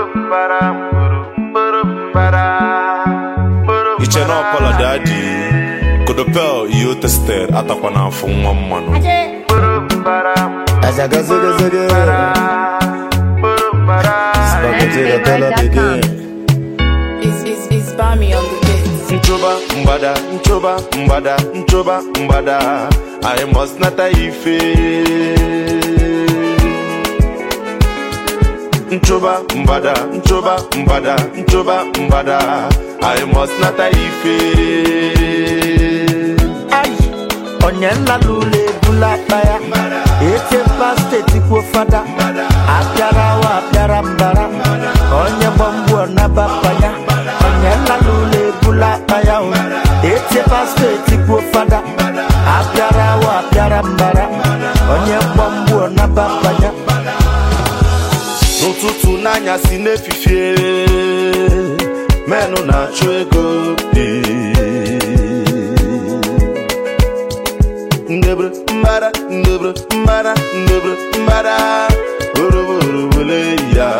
iche na ọpọlọ dị adị kodopel ihe o tested atakwa n'afọ nwa mmanụ Azaga zaga zaga. Spaghetti the dollar begin. It's, it's, it's Bami on the beat. nchoba mgbada nchoba mgbada nchoba mgbada i must nata ife nchoba mgbada nchoba mgbada nchoba mgbada i must nata ife Ai, onye nlala ụlọ ebula akpa ya echepa steeti kwuo fada apịara wa apịara mbara onye gbamgbu ọnabapanya onye nlala ụlọ ebula akpa ya o echepa steeti kwuo fada apịara wa apịara mbara onye gbamgbu ọnabapanya n'ụtụtụ n'anyasị n'efifie menụ na-achụ ego ndebre mbara ndebre mbara ndebre mbara oroborobole ya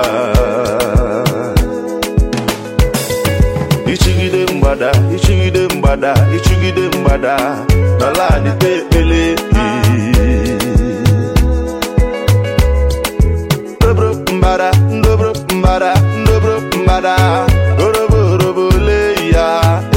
ichigide mgbada ichigide mgbada ichigide mgbada n'ala adịte ekpele ndobro mbara ndobro mbara ndobro mbara orobo orobo le ya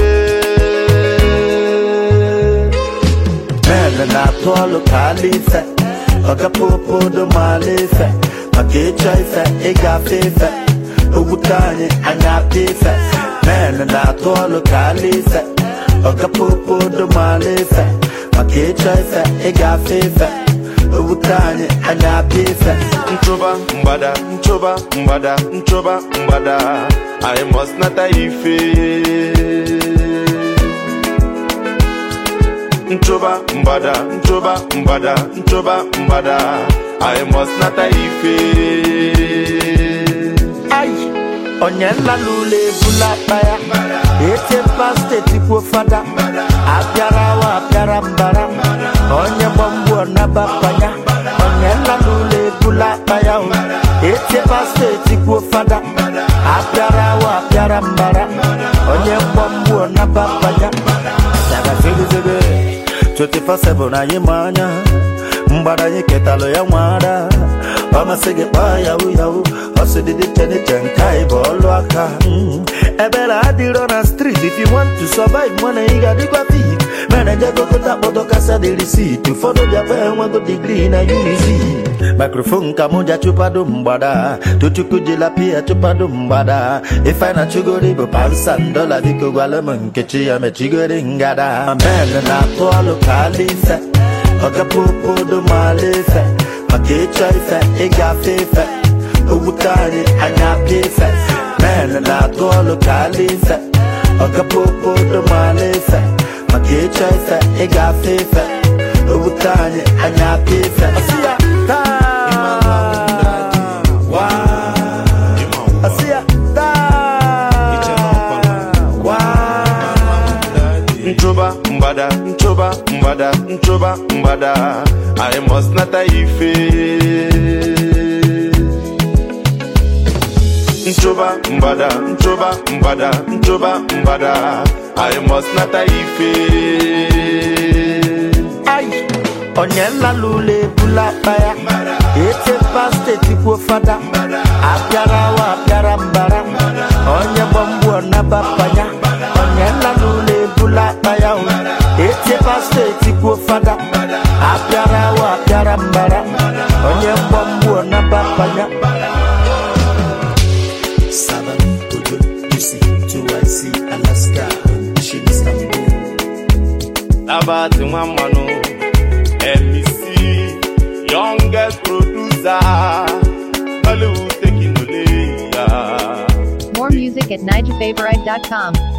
Mene na-atụ ọlụ ka ala ife ọgapopodo maala ife maka ịchọ ife ịgafe ife ogbute anyị anya apịa ife Mene na-atụ ọlụ ka ala ife ọgapopodo maala ife maka ịchọ ife ịgafe ife ogbute anyị anya apịa ife nchoba mgbada nchoba mgbada nchoba mgbada i must nata ife nchoba mgbada nchoba mgbada nchoba mgbada i must nata ife Ai, onye nlala ụlọ ebula akpa ya echepa steeti kwuo fada apịara wa apịara mbara onye gbamgbu ọnabapanya onye nlala ụlọ ebula akpa ya o echepa steeti kwuo fada apịara wa apịara mbara onye mgbamgbu ọnabapanya zagazegezege 24/7 anyị ma anya mgbada anyị ketalụ ya nwara ọ masị gị kpaa yahu yahu ọ sị dị iche n'iche nke anyị bụ ọlụ aka Mm. ebere adịrọ na street if you want to survive mana ị ga-adịkwa fit mere jegokota kpọtọ kasa dị risit ụfọdụ bịakwa enwego digrii na unizi mikrofon ka mụ ja chụpado mgbada tochukwu jila pia chụpado mgbada ife na chugori bụ pansan dola biko gwala m nkechi ya mechigori ngada men na-atụ ọlụ ka ala ife ọgapopodo maala ife maka ịchọ ife ịgafe ife ogbute anyị anya apịa ife men na-atụ ọlụ ka ala ife ọgapopodo maala ife maka ịchọ ife ịgafe ife ogbute anyị anya apịa ife Ọsị ya, taa, waa. Ọsị ya, taa, waa. nchoba mgbada nchoba mgbada nchoba mgbada i must nata ife nchoba mgbada nchoba mgbada nchoba mgbada i must nata ife Ai, onye nlala ụlọ ebula akpa ya echepa steeti kwuo fada apịara wa apịara mbara onye gbamgbu ọnabapanya onye nlala ụlọ ebula akpa ya o echepa steeti kwuo fada apịara wa apịara mbara onye mgbamgbu ọnabapanya Saba, Ojo, UC, 2IC, Alaska, Shin, Istanbul. Nabat nwa mmanụ MEC youngest producer Hollywood taking ole ya More music at NigerFavorite.com.